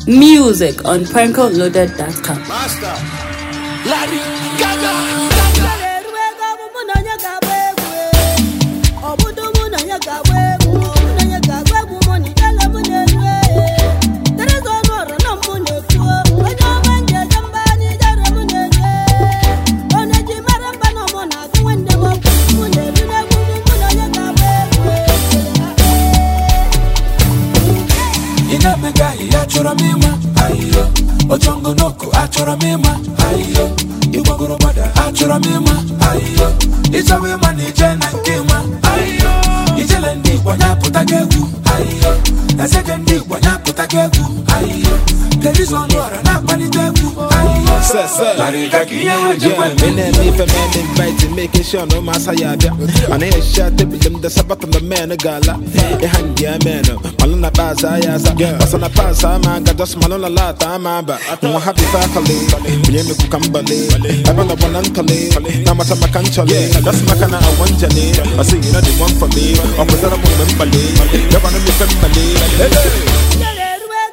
Music on prankoloaded.com. Master, Larry Gaga. Inamega ya chọrọ m ịma ayo Ochongo noko achọrọ m ịma ayo Igbagoro gbada achọrọ m ịma ayo Ịchọwa ịma na ije na nke ịma ayo Ijele ndị Igbo nyapụta gị egwu ayo Ezege ndị Igbo nyapụta gị egwu ayo Terizo ọnụ ọra na-akpalite egwu ayo Sir, sir. Larry Gaga ihe ha ji Yeah, gwa me and me for man invited, making sure no massa ya bia. And I shot the bill, the sabat on the man a gala. A hand ya man, Malona Baza Yaza, Basana Pasa, man, got just Malona Lata, Mamba. I'm happy faculty, William Kukambale, I'm on the one uncale, Namata Makanchale, that's Makana, I want Jane. I see you know the one for me, or was that a woman Bale, you're one of the family. Hey,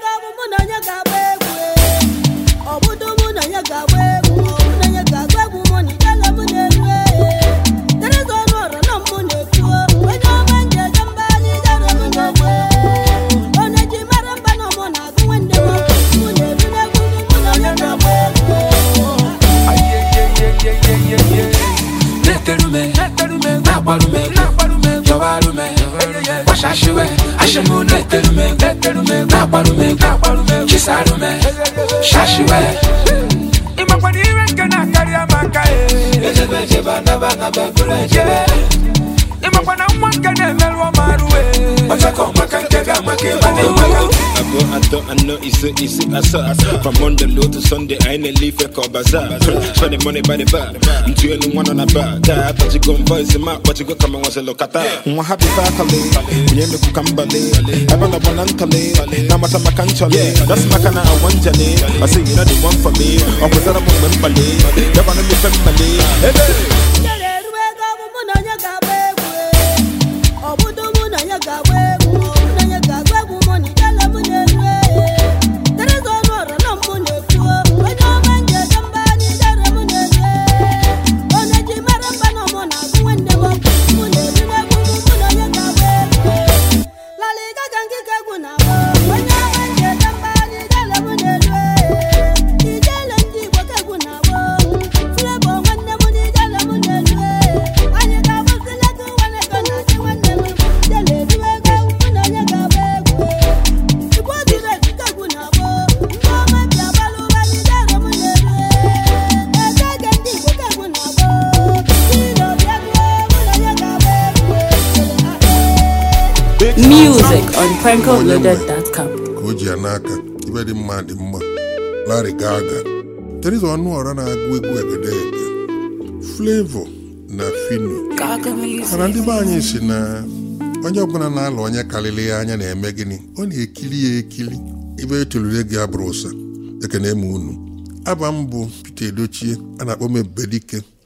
Neterume, nakwarume, yowarume, washashiwe, ashimu neterume, nakwarume, chisarume, shashiwe. Imakwani iwe nke na-akarị amaka e. Ejebe ejebe anaba anaba bụrụ ejebe. Imakwana nwa nke na-emerụ ọmarụ e. Ọchakọ maka nke ga-amaka ịba na-enwega. I go, I thought, I know it's a, it's a, I saw. From Monday low to Sunday, I ain't a leaf, I call bazaar. Spending money by the bar. I'm two and one on a bar. Die, I thought you go and voice him out, but you go come and once a look at that. I'm happy faculty. We ain't make kambale. I want a one antale. Now, my time I can't That's my kind of one journey. I say, you know, the one for me. Or was that a woman, Bale? You want to be family. Hey, hey. Music on prankoloaded.com. ka o ji ya n'aka ibe dị mma dị mma Larry Gaga Teresa Ọnụọra na-agụ egwu egedege Flavor na Fino mana ndị be anyị si na onye ọbụla na-alụ onye karịrị ya anya na-eme gịnị ọ na-ekiri ya ekiri ibe etolure gị abụrụ ụsa ekene m unu aba m bụ Peter Edochie a na-akpọ m Ebubedike